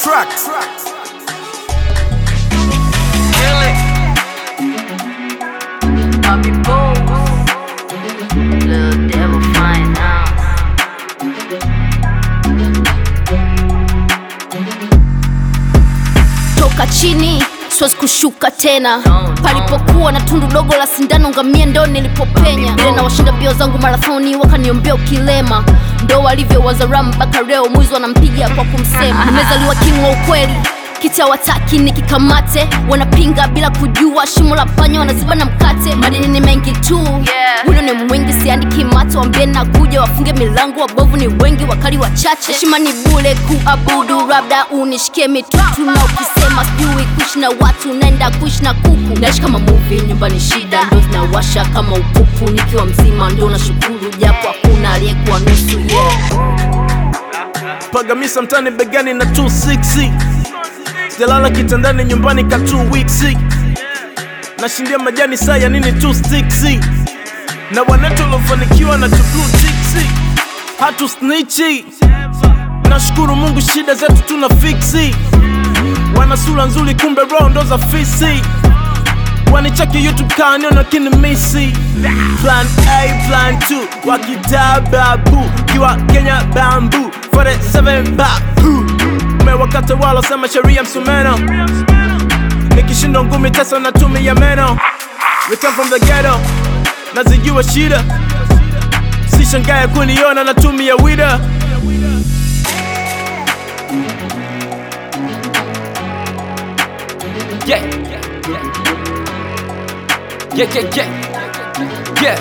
track. Bobby Bowes, Little Devil Fine now. toka chini siwezi kushuka tena palipokuwa na tundu dogo la sindano ngamia ndo nilipopenya ile na washinda mbio zangu marathoni wakaniombea ukilema ndo walivyowaza ram mpaka leo mwizi wanampiga kwa kumsema nimezaliwa king wa ukweli kita wataki nikikamate wanapinga bila kujua shimo la panya wanaziba na mkate madini ni mengi tu Yeah. wino ni mwingi siandiki mato wambie na kuja wafunge milango wabovu ni wengi wakali wachache heshima ni bule kuabudu labda unishikie mitutu na ukisema sijui kuishi na watu naenda kuishi na kuku naishi kama muvi nyumbani shida ndo zinawasha kama upupu nikiwa mzima ndo nashukuru japo hakuna aliyekuwa nusu yeah. Pagamisa mtani begani na 260 sijalala kitandani nyumbani ka 2 weeks nashindia majani saa ya nini 2 sticks na wanetu waliofanikiwa na blue tiksi hatu snichi nashukuru Mungu shida zetu tuna fiksi wana sura nzuri kumbe roho ndo za fisi wanicheki youtube kaniona kinimisi plan a plan 2 wakitababu kiwa kenya bambu 47 babu umewakata wala sema sheria msumeno nikishindwa ngumi tesa natumia meno we come from the ghetto nazijua shida sishangaye kuniona natumia wida Yeah. Yeah, yeah, yeah. Yeah.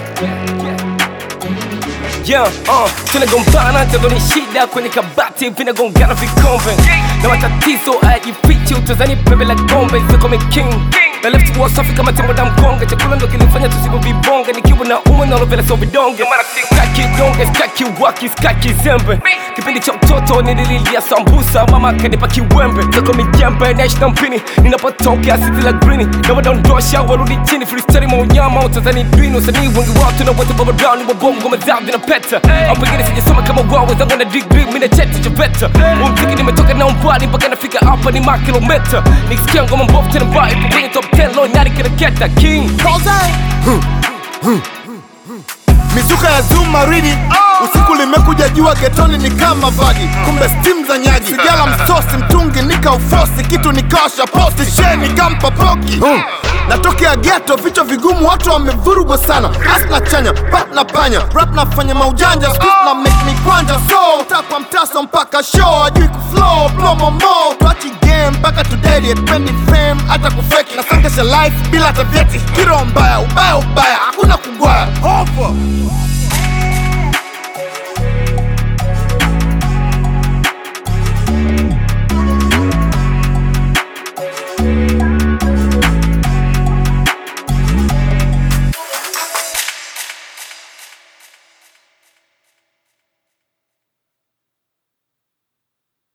Yeah, uh, tunagombana tendo ni shida kwenye kabati vinagongana vikombe na matatizo hayajifichi utazani pembe la gombe zikome king na left wa safi kama tembo na mkonge chakula ndo kilifanya tusipo vibonge nikiwa na umwe nalovela so vidonge skaki donge skaki waki skaki zembe kipindi cha mtoto nilililia sambusa mama kanipa kiwembe zako mijembe naishi na mpini ninapotokea siti la grini na wadondosha warudi chini freestyle maunyama utazani dwini usanii wengi wao tuna wote baba brown ni wabongo mazao vinapeta au pengine sijasoma kama wao wenzangu na degree mimi na cheti cha veta umziki nimetoka na umbali mpaka nafika hapa ni makilometa nikisikia ngoma mbovu tena mbaya ipo kwenye top 10 lo nari kiraketa king mizuka ya zuma ridi usiku limekuja jua getoni ni kama vagi kumbe stim za nyagi sijala msosi mtungi nika ufosi kitu nikasha posti sheni kampa poki Hmm. natokea geto vichwa vigumu watu wamevurugwa sana asna chanya pat na panya rap nafanya maujanja squeeze na make me kwanja so takwa mtaso mpaka show ajui kuflow blow momo tuachi game mpaka tudedi atpendi fame hata kufeki nasongesha life bila hata vyeti hiro mbaya ubaya ubaya hakuna kugwaya hofa